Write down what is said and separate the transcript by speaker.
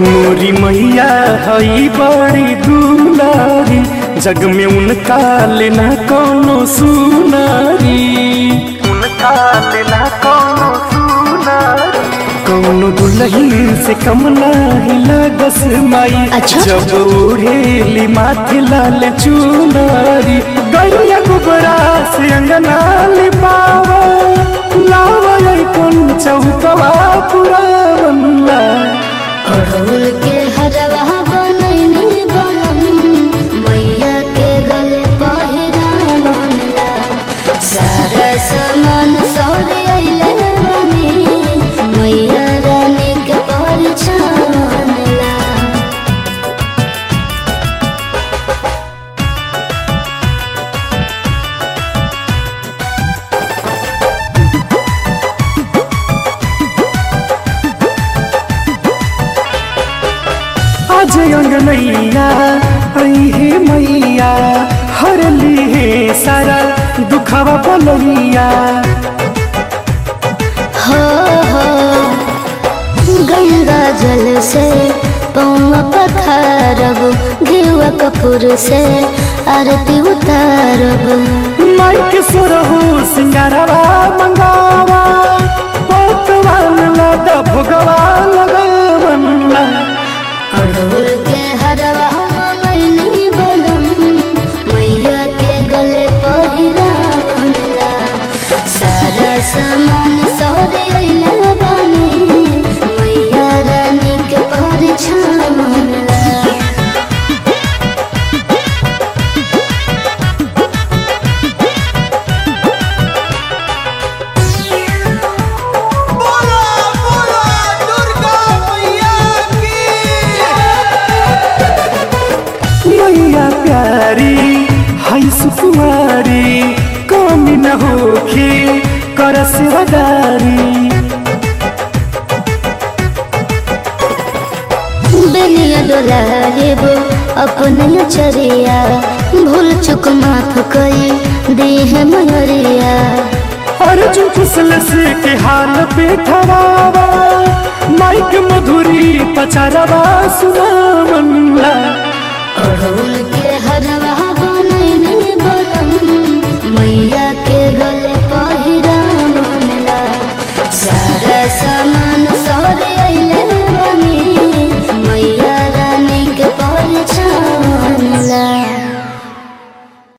Speaker 1: मोरी मैया हई बड़ी दुलारी जग में उनका लेना कोनो सुनारी उनका लेना कोनो सुनारी कोनो दुल्हन से कम नाही लागस माई
Speaker 2: अच्छा।
Speaker 1: जब ओढ़ेली माथे लाल चुनारी गैया गुबरा से अंगना लिपावा लावा कौन चौकवा पूरा बनला
Speaker 2: अड़हुल के हरवा बनैनी बनम मैया के गले पहिरा बनला सारा सामान सौदे अइले बनी मैया रानी के परिछानला
Speaker 1: आज अंगनैया आई हे मैया हर ली सारा दुखवा बलैया
Speaker 2: हो हो गंगा जल से पौवा पखारब घेवा कपूर से आरती उतारब
Speaker 1: माई के सुरहु सिंगारवा मंगावा पतवान लादा भोगवा लगावनला
Speaker 2: अड़हुल के हरवा मैनी बनम मैया के गले पहिरा बनला सारा सामान सौदे अइला बानी मैया रानी के परिछानला
Speaker 3: बोला बोला दुर्गा मैया की
Speaker 1: मैया प्यारी हाय सुकुमारी कमी न होखे कर सेवादारी
Speaker 2: बेनिया डोला लेबो अपन चरिया भूल चुक माफ कई देह मयरिया
Speaker 1: अर्जुन कुशल से के हाल पे ठरावा माइक मधुरी पचारवा सुना मनला
Speaker 2: अड़हुल के हरवा